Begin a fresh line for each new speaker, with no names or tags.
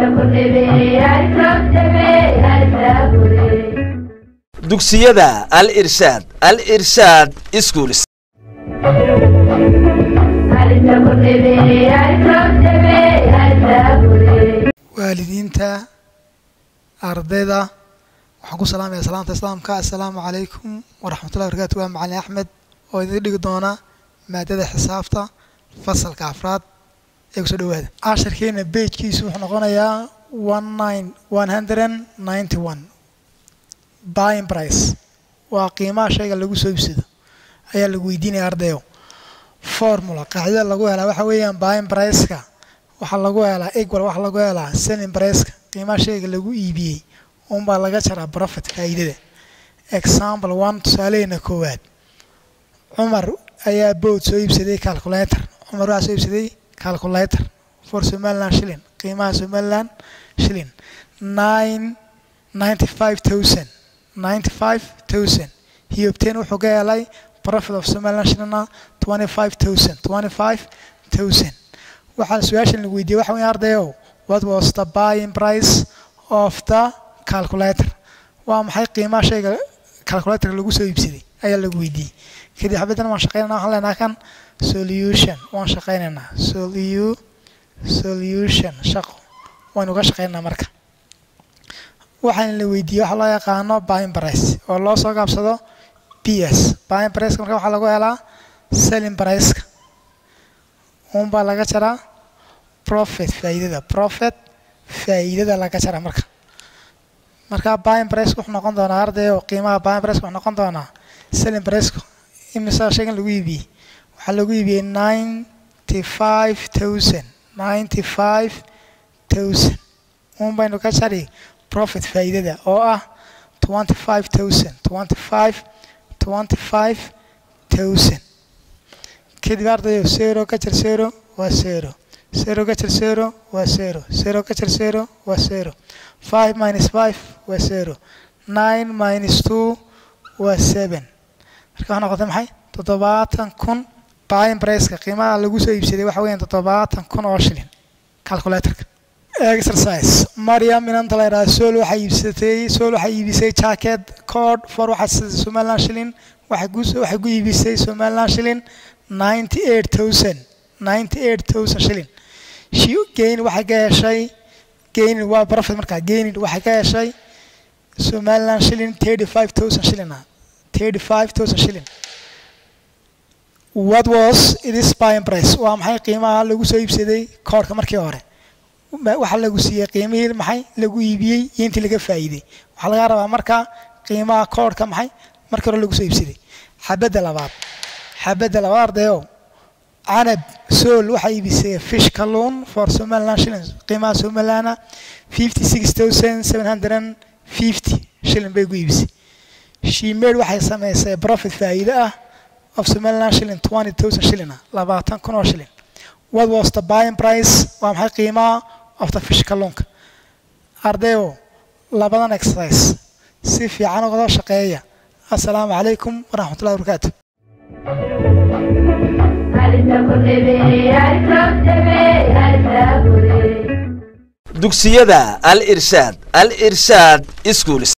dugsiyada al irshaad al irshaad schools
waalidiinta ardayda waxaan ku salaamaya salaamta islaamka assalaamu calaykum waraxmatullahi barakaatu waa macalin axmed oo idin dhigi doona maadada xisaabta fasalka afraad ee kusoo dhawaada casharkeena bejkiisu wuxuu noqonayaa one nine one hundred ninety one buying price waa qiimaha shayga lagu soo ibsado ayaa lagu weydiinaya ardayo formula qaacidada lagu helaa waxa weeyaan buying priceka waxaa lagu helaa equal waxaa lagu helaa selling priceka qiimaha shayga lagu iibiyey unbaa laga jaraa profit faa'iidada example one tusaaleheena koowaad cumar ayaa bood soo iibsaday calculator cumar waxaa soo iibsaday calculator for somaliland shilling qiimaha somaliland shilling nine ninety five thousand ninety five thousand he obtained wuxuu ka helay profit of somaliland shillingna twenty five thousand twenty five thousand waxaa su-aashan la weydiiyey waxa weeye ardayow what was the buying price of the calculator waa maxay qiimaha shayga calculator lagu soo iibsaday ayaa lagu weydiiyey kadib xabaddan waan shaqeynana waxaan leenaha kan solution waan shaqeynaynaa solu solution shaqo waynu ka shaqeynaa marka waxaan la weydiiyey waxa loo yaqaano buying price oo loo soo gaabsado b s buying price marka waxaa lagu helaa selling priceka unbaa laga jaraa profit faa'iidada profit faa'iidada laga jaraa marka marka buying price wuxuu noqon doonaa ardayo qiimaha buying price wuxuu noqon doonaa selling priceku imisa shaygan lagu iibiyey waxaa lagu iibiyey ninety five thousand ninety five thousand un baynu ka jari profit faa'iidada oo ah twenty five thousand twenty five twenty five thousand kadib ardayo zero ka jar zero waa zero zero ka jar zero waa zero zero ka jar zero waa zero five minus five waa zero nine minus two waa seven marka waxaa noqotay maxay toddobaatan kun buying priceka qiimaha lagu soo iibsaday waxa weeyaan toddobaatan kun oo shilin calculatorka exercise mariam inanta la yidhaha sol waxay iibsatay sol waxay iibisay jacket code for waxaa somaliland shilling waxay ku waxay ku iibisay somaliland shilling ninety eight thousand ninety eight thousand shilling she gain waxay ka heshay gaining waa profit markaa gaining waxay ka heshay somaliland shilling thirty five thousand shilling ah thirty five thousand shilling what was this buying price waa maxay qiimaha lagu soo iibsaday koodhka markii hore waxaa lagu siiyey qiimihii maxay lagu iibiyey iyo intii laga faa'iiday waxaa laga rabaa marka qiimaha koodhka maxay markii hore lagu soo iibsaday xabadda labaad xabadda labaad ardayo canab sool waxaa iibisay fish kalluun for somaliland shillings qiimaha somalilana fifty six thousand seven hundred and fifty shilling bay ku iibisay shimeed waxay samaysay profit faa'iido ah of somaliland shilling twenty thousand shilling ah labaatan kun oo shilling what was the buying price waa maxay qiimaha of the fish kalluunka ardayo labadan exercise si fiican uga shaqeeya assalaamu calaykum waraxmatullahi wabarakaatu
dugsiyada al irshaad al irshaad schools